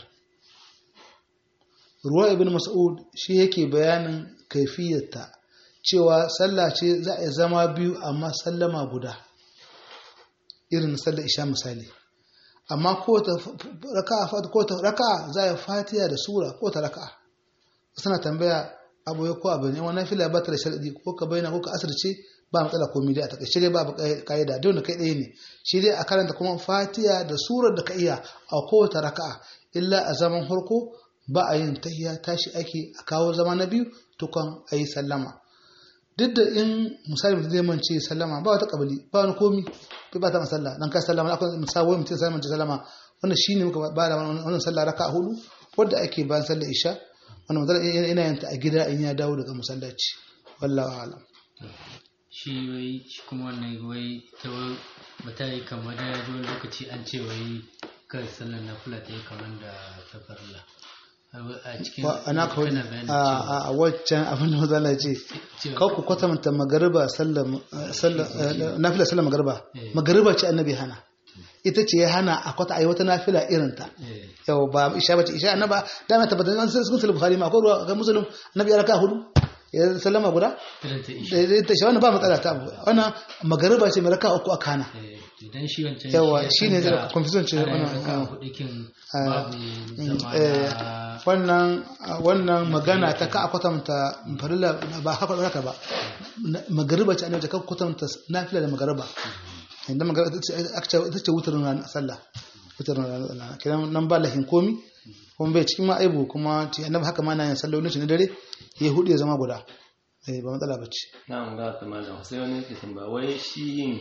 Speaker 1: ruwa ibn mas'ud shi yake bayanin kaifiyarta cewa sallah ce za a zama biyu amma sallama guda irin sallar isha misali amma ko ta raka ko ta raka za a fatiha da sura ko ta raka suna tambaya abu ya ko abu ne wannan fila ba ta da sharadi ko ka bayyana ko ka asirce ba matsala komai dai a takaice dai babu kaida dole kai ɗaya ne shi dai a karanta kuma fatiha da surar da ka iya a kowace raka'a illa a zaman farko ba a yin tahiya tashi ake a kawo zama na biyu tukan a yi sallama duk da in misali mutum zai mance sallama ba wata kabali ba wani komi bai ba ta masalla dan ka sallama akwai misali mutum sai mance sallama wannan shine muka ba da wannan sallah raka'a hudu wanda ake bayan sallar isha wannan mazala yana yin ta a gida in ya dawo daga masallaci wallahu a'lam
Speaker 3: shi wai shi kuma wannan wai ta bata yi kamar da ya ji wani lokaci an ce wai kan sallar na kula ta yi kamar da ta farla a cikin
Speaker 1: ana ka a waccan abin da mazala ce kawo ku kwatanta magariba sallar nafila sallar magariba magariba ce annabi hana ita ce ya hana a kwata ayi wata nafila irinta yau ba isha bace isha annaba da na tabbatar an sun sulhu bukhari ma ko ruwa ga muslim annabi ya raka hudu ya sallama guda
Speaker 3: irin ta isha
Speaker 1: da da- ta shi wannan ba matsala ta abu wannan magariba ce mai raka uku a kana
Speaker 3: Eh, idan shi wancan
Speaker 1: Yawa,
Speaker 3: ya
Speaker 1: shi ne
Speaker 3: canza
Speaker 1: zai confusion ce
Speaker 3: ana yin
Speaker 1: wannan,
Speaker 3: raka
Speaker 1: ah.
Speaker 3: hudu kin
Speaker 1: Ah,
Speaker 3: babu zama
Speaker 1: eh,
Speaker 3: na
Speaker 1: wannan wannan magana ta ka a kwatanta farilla ba haka haka ba Na- magariba ce annabi ka kwatanta nafila da magariba inda magariba ita ce aka ce ita ce wutarin ranar sallah wutarin ranar sallah kiran nan ba lahin komi kuma bai cikin ma aibu kuma ce annabi haka ma na yin sallolin shi na dare ya hudu ya zama guda eh ba matsala bace
Speaker 2: na an ga ta malam sai wani yake tambaya wai shi yin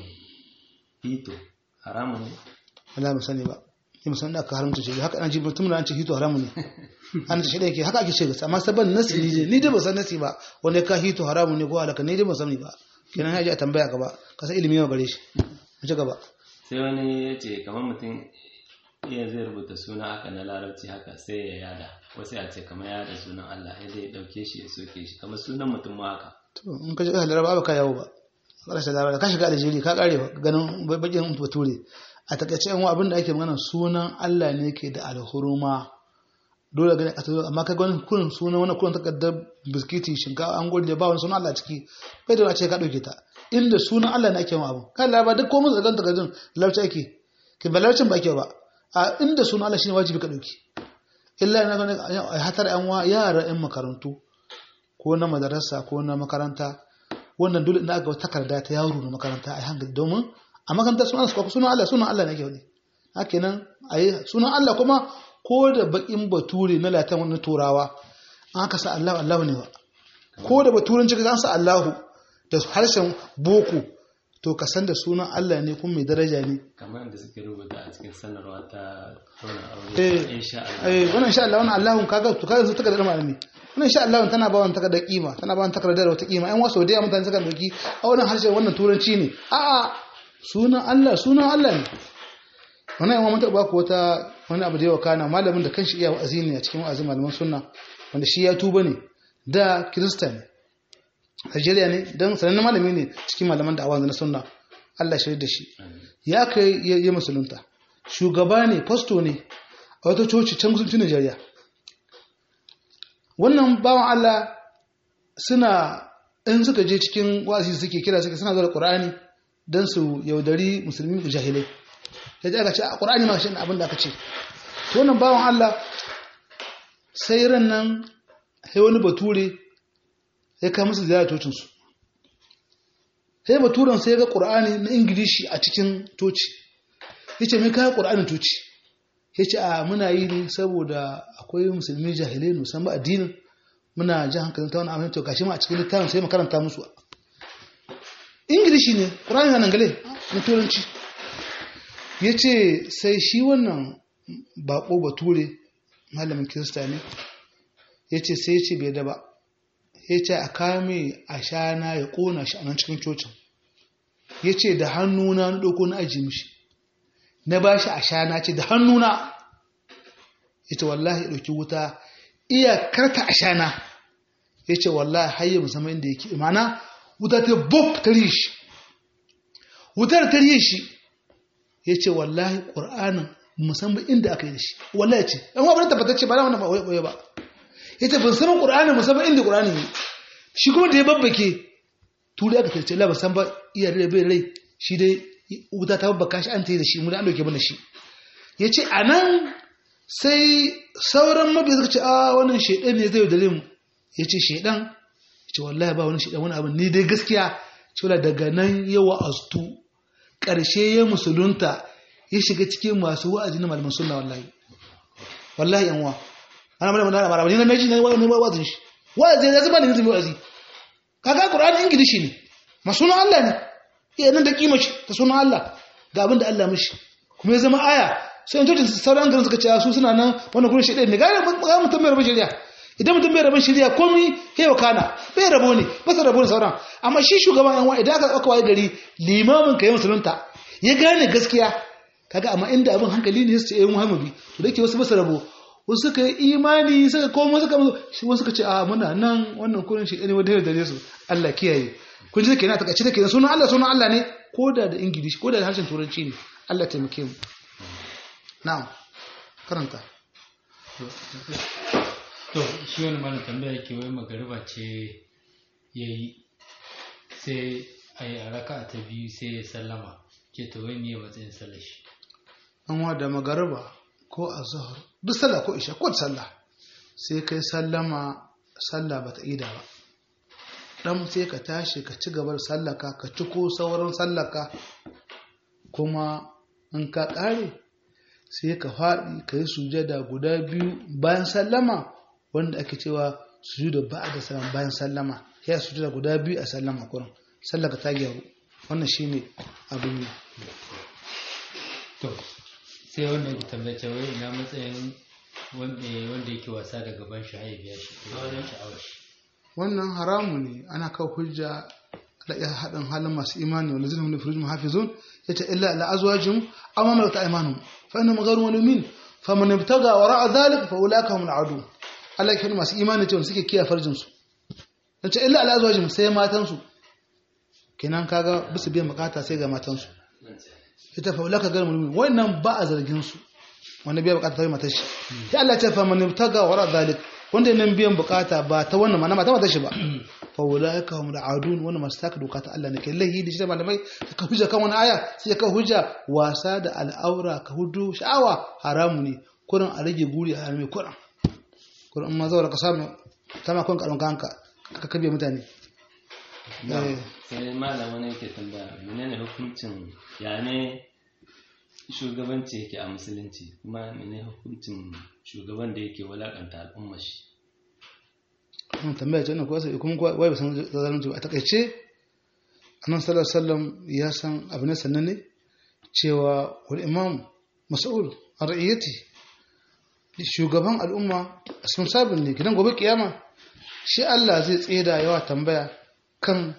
Speaker 2: hito haramun ne
Speaker 1: Allah ban sani ba ni musan da aka haramta shi haka an ji mutum da an ce hito haramu ne an ce shi da yake haka ake ce gaskiya amma saban nasi ne ni dai ba san nasi ba wanda ya ka hito haramu ne ko alaka ni dai ban sani ba kenan ya ji a tambaya gaba ka san ilimi yawa gare shi mu ci gaba
Speaker 2: sai wani ya ce kamar mutum iya zai rubuta suna haka na larabci haka sai ya yada wasu ya ce kamar yada sunan Allah ya dai dauke shi ya soke shi kamar sunan mutum ma haka
Speaker 1: to in ka ji ahli laraba ba ka yawo ba karshe laraba ka shiga aljeri ka kare ganin bakin bature a takaice yan abin da ake magana sunan Allah ne ke da alhuruma dole gani a tazo amma ka gani kurin sunan wani kurin takardar biskiti shinkafa an gode ba wani sunan Allah ciki bai da ce ka dauke ta inda sunan Allah ne ake ma abu kan laraba duk komai zagan takardun lauci ake ke ba laucin ba ake ba a inda sunan Allah shine wajibi ka dauki illa na gani a hatar yan wa yara yan makarantu ko na madarasa ko na makaranta wannan dole ina ga takarda ta yaro na makaranta a hankali domin a makaranta sunan su sunan Allah sunan Allah ne ke wani haka nan ayi sunan Allah kuma ko da bakin bature na latin wani turawa an ka sa Allah Allah ne ba ko da baturanci ka sa Allahu da harshen boko to ka san da sunan Allah ne kuma mai daraja ne
Speaker 2: kamar da suke rubuta a cikin sanarwa ta tona
Speaker 1: Eh,
Speaker 2: aure insha Allah
Speaker 1: eh wannan insha Allah wannan Allahun kaga to kaga su takardar malami wannan insha Allah tana ba wannan takardar kima tana ba wannan takardar wata kima ƴan wasu da yawa mutane suka doki a wannan harshe wannan turanci ne a'a sunan Allah sunan Allah ne wannan yawan mutar ba ku wata wani abu da yawa kana malamin da kanshi iya wa'azi ne a cikin wa'azin malaman sunna wanda shi ya tuba ne da kirista ne Najeriya ne don sanannen malami ne cikin malaman da na sunna Allah shirya da shi ya kai ya yi musulunta shugaba ne fasto ne a wata coci can kusurcin Najeriya wannan bawan Allah suna in suka je cikin wa'azi suke kira suke suna zuwa Qur'ani don su yaudari musulmi jahilai ya ji aka ce a Qur'ani ma shi ne abin da aka ce to wannan bawan Allah sai ran nan sai wani bature ya kai musu ziyara tocinsu sai baturen sai ga ƙur'ani na ingilishi a cikin toci ya ce mai kayan ƙur'anin toci ya ce a muna yi ne saboda akwai musulmi jahilai musamman addinin muna ji hankalin ta wani amin to gashi ma a cikin littafin sai makaranta musu ingilishi ne ƙur'ani na nangale na turanci ya ce sai shi wannan baƙo bature malamin kirista ne ya ce sai ya ce bai da ba ya ce a kame a shana ya ƙona shi a nan cikin cocin ya ce da hannuna na ɗauko na aji mishi na ba shi a shana ce da hannuna ya ce wallahi ɗauki wuta iya karta a shana ya ce wallahi hayya musamman inda yake imana wuta ta buk ta shi wutar ta shi ya ce wallahi ƙur'anin musamman inda aka yi da shi wallahi ce ɗan wa bane tabbatacce ba na wannan ba ba ya ce ban sanin ƙur'ani musamman inda ƙur'ani ne shi kuma da ya babbake tuli aka tarce la san ba iya rai bai rai shi dai wuta ta babbaka shi an ta yi da shi mu da an dauke mana shi ya ce a nan sai sauran mabiya suka ce a wannan shaidan ne zai dare mu ya ce shaidan ya ce wallahi ba wani shaidan wani abin ni dai gaskiya cewa daga nan ya wa'aztu ƙarshe ya musulunta ya shiga cikin masu wa'azi na malaman sunna wallahi wallahi yan wa ana mana mana mara ni na meji ne wani wa'azin shi wa'azi ya zama ne zai wa'azi kaga qur'ani ingilishi ne ma sunan Allah ne iya nan da kima shi ta sunan Allah ga abin da Allah mishi kuma ya zama aya sai in tocin sauran garin suka ce su suna nan wannan gurin shi ne ga ga mutum mai rabin shari'a idan mutum bai rabin shari'a komai kai wa kana bai rabo ne ba sa rabo ne sauran amma shi shugaban yan wa idan aka aka waye gari limamin ka yi musulunta ya gane gaskiya kaga amma inda abin hankali ne sai ya Muhammadu to dake wasu ba su rabo wasu suka yi imani suka komo suka shi wasu suka ce a muna nan wannan kurin shi ne wadda da su Allah kiyaye kun ji take na takaice take sunan Allah sunan Allah ne ko da da Ingilishi ko da da harshen turanci ne Allah taimake mu na'am karanta
Speaker 3: to shi wani mana tambaya ke wai magariba ce ya yi sai a yi a raka ta biyu sai ya sallama ke to wai ne matsayin sallar shi
Speaker 1: an da magariba ko a zuhur duk sallah ko isha ko sallah sai kai sallama sallah bata ida ba dan sai ka tashi ka ci gabar sallaka ka ci ko sauran sallaka kuma in ka ƙare sai ka faɗi ka yi sujada guda biyu bayan sallama wanda ake cewa sujuda ba da sallama bayan sallama ya sujada guda biyu a sallama kurin sallaka ta gyaru wannan shine abin yi
Speaker 3: to sai wannan ki tambace wai ina matsayin wanda yake wasa da gaban shi ya biya shi ko wani sha'awar shi
Speaker 1: wannan haramu ne ana kawo hujja da iya haɗin halin masu imani wanda zai wani firujin hafizun ya ce illa ala azwajin amma mai wata imanu fa inna magaru wani min fa man ibtaga wa ra'a dhalik fa ulaka hum al'adu Allah ya masu imani ce wanda suke kiyaye farjin su ya ce illa ala azwajin sai matan su kenan kaga bisu biyan bukata sai ga matan su ita fa ulaka garu min wannan ba a zargin su wanda biya bukata ta matar shi ya Allah ya ce fa man ibtaga wa ra'a dhalik wanda nan biyan bukata ba ta wannan mana mata mata shi ba fa ulaika hum al'adun wannan masu taka doka ta Allah ne kai lahi da shi da malamai ka hujja kan wani aya sai ka hujja wasa da al'aura ka hudu sha'awa haramu ne kurin a rage guri a harme kurin kurin amma zaura ka samu ta makon karon kanka ka kabe mutane
Speaker 2: sai malama ne yake tambaya menene hukuncin ya ne shugabanci yake a musulunci kuma mene hukuncin shugaban da yake walakanta al'ummar shi
Speaker 1: wannan tambaya ce ko sai kuma wai ba san zalunci ba a takaice annabi sallallahu alaihi wasallam ya san abu ne sannan ne cewa wal imam mas'ul an ra'iyati shugaban al'umma sun sabin ne gidan gobe kiyama shi Allah zai tseda yawa tambaya kan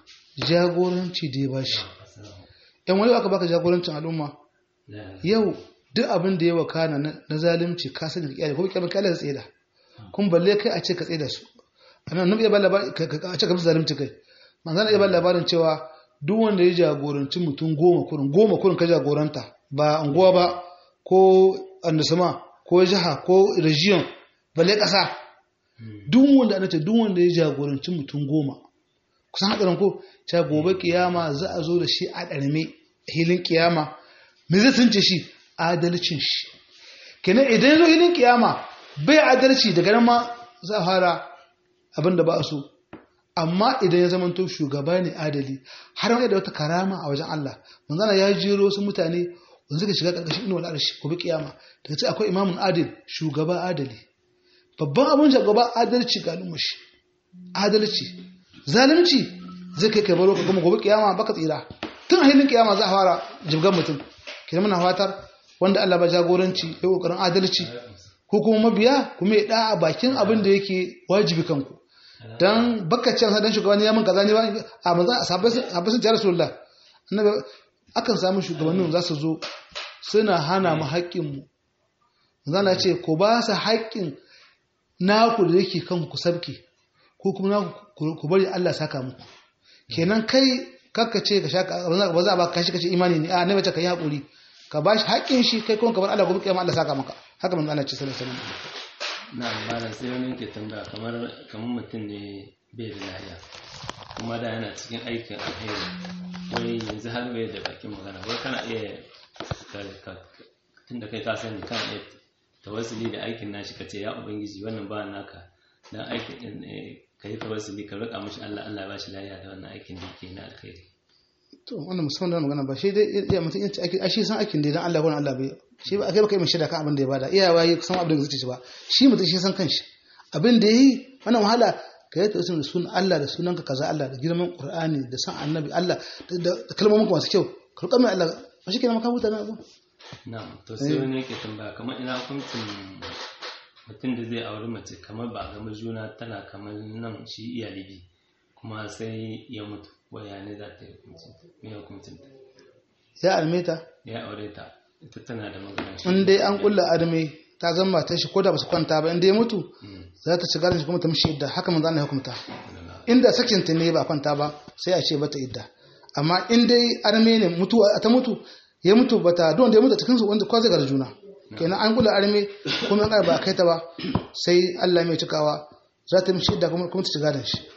Speaker 1: jagoranci da ya bashi yan wani aka baka jagorancin al'umma yau duk abin da ya wakana na zalunci ka sani ka gobe kiyama kai Allah zai tseda kun balle kai a ce ka tseda su anan nabi ya ba labarin a ce ka zalunci kai manzana ya ba labarin cewa duk wanda ya jagoranci mutum goma kurin goma kurin ka jagoranta ba anguwa ba ko annasama ko jiha ko region balle kasa duk wanda ana ce duk wanda ya jagoranci mutum goma kusan hadarin ko ta gobe kiyama za a zo da shi a ɗarme hilin kiyama me zai tunce shi adalcin shi kenan idan ya zo hilin kiyama bai adalci daga nan ma za a fara abin da ba a so amma idan ya zamanto shugaba ne adali har wani da wata karama a wajen Allah manzana ya jero su mutane wanda suka shiga karkashin inuwar arshi ko bi kiyama daga ce akwai imamun adil shugaba adali babban abin shugaba adalci ga al'ummar shi adalci zalunci zai kai kai baro ka gama gobe kiyama baka tsira tun a hilin kiyama za a fara jibgan mutum kenan muna fatar wanda Allah ba jagoranci ya kokarin adalci ko kuma mabiya kuma ya da bakin abin da yake wajibi kanku dan bakkacin sa dan shugabanni ya mun kaza ne ba a manzo sahabbai sun ce rasulullah annabi akan samu shugabannin za su zo suna hana mu haƙƙin mu manzo Allah ce ko ba sa haƙƙin naku da yake kanku ku sabke ko kuma naku ku bari Allah saka muku kenan kai kakka ce ka shaka ba za a ba ka shi kace imani ne a ne bace ka yi hakuri ka bashi haƙƙin shi kai kuma ka bar Allah gobe kiyama Allah saka maka haka manzo Allah ce sallallahu alaihi wasallam
Speaker 2: na malam sai wani yake tambaya kamar kamar mutum ne bai da lafiya kuma da yana cikin aikin alheri wai yanzu har bai da bakin magana wai kana iya tun da kai ka sani kana iya tawassuli da aikin nashi ka ce ya ubangiji wannan ba naka dan aikin din ka yi tawassuli ka roƙa mishi Allah Allah ya bashi lafiya da wannan aikin da yake na alheri
Speaker 1: to wannan musamman da magana ba shi dai iya mutum yin aikin a shi san aikin da dan Allah ko Allah bai shi ba kai baka yi mishi da kan abin da ya bada iyawa yi san abin da zai ci ba shi mutum shi san kanshi abin da yi wannan wahala ka yi tausayin da sunan Allah da sunanka kaza Allah da girman Qur'ani da san annabi Allah da kalmomin masu kyau ka roƙa mai Allah ba shi kenan maka huta na abu
Speaker 2: na'am to sai wani yake tambaya kamar ina hukuncin mutum da zai auri mace kamar ba gama juna tana kamar nan shi iya libi kuma sai ya mutu waya ne za ta yi hukuncin me hukuncin ta
Speaker 1: ya almeta
Speaker 2: ya aure ta ita tana da magana
Speaker 1: in dai an kulla arme ta zama matar shi ko da ba su kwanta ba in dai ya mutu za ta ci gadon shi kuma ta mishi idda haka manzo Allah ya hukunta inda sakin ta ne ba kwanta ba sai a ce bata idda amma in dai arme ne mutu ta mutu ya mutu bata don da ya mutu cikin su wanda kwa zai gar juna kenan an kula arme kuma an ba kai ta ba sai Allah mai cikawa za ta mishi idda kuma kuma ta ci gadon shi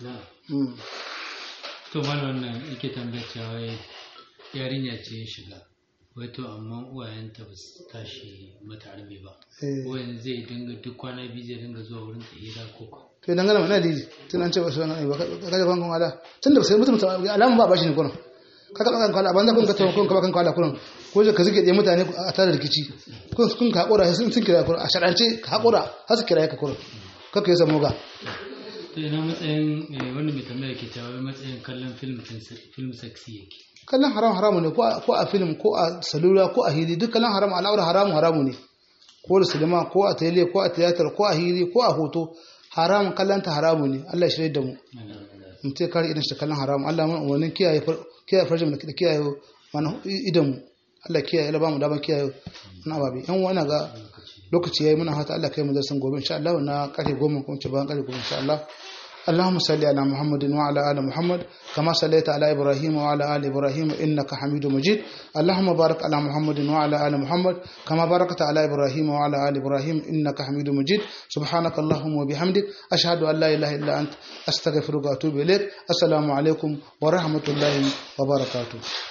Speaker 1: Mm.
Speaker 3: to mana wannan yake tambayar cewa wai yarinya ce ya shiga wai to amma uwayenta ba su tashi mata arme ba
Speaker 1: Eh.
Speaker 3: wayan zai dinga duk kwana biyu zai dinga zuwa wurin ta hira ko ko
Speaker 1: to dangane mana diji tun an ce ba su wani ba ka ga kan kwala tun da sai mutum alamun ba bashi ne kurin ka ka kan kwala banza kun ka tawo kun ka kan kwala kurin ko je ka zike da mutane a tare da rikici kun kun ka hakura sun sun kira kurin a sharance ka hakura har su kira ka kurin ka kai samu ga
Speaker 3: to ina matsayin eh, wanda mai tambaya ke cewa wai matsayin kallon film film sexy yake
Speaker 1: kallon haram haramu ne ko a- ko a film ko a salula ko a hili duk kallon haram al'aura haramu haramu ne ko da sinima ko a tele ko a tiyatar ko a hili ko a hoto haram kallon ta haramu ne Allah ya shirye da mu in ce kare idan shi kallon haram Allah mana umarnin kiyaye far- kiyaye farjin da kiyaye mana idan mu Allah kiyaye Allah ba mu daban kiyaye na ababe yan wani ga lokaci yayi muna fata Allah kai mu darsan gobe insha Allah na kare goma ko ce bayan kare goma insha Allah اللهم صل على محمد وعلى ال محمد كما صليت على ابراهيم وعلى ال ابراهيم انك حميد مجيد اللهم بارك على محمد وعلى ال محمد كما باركت على ابراهيم وعلى ال ابراهيم انك حميد مجيد سبحانك اللهم وبحمدك اشهد ان لا اله الا انت استغفرك واتوب اليك السلام عليكم ورحمه الله وبركاته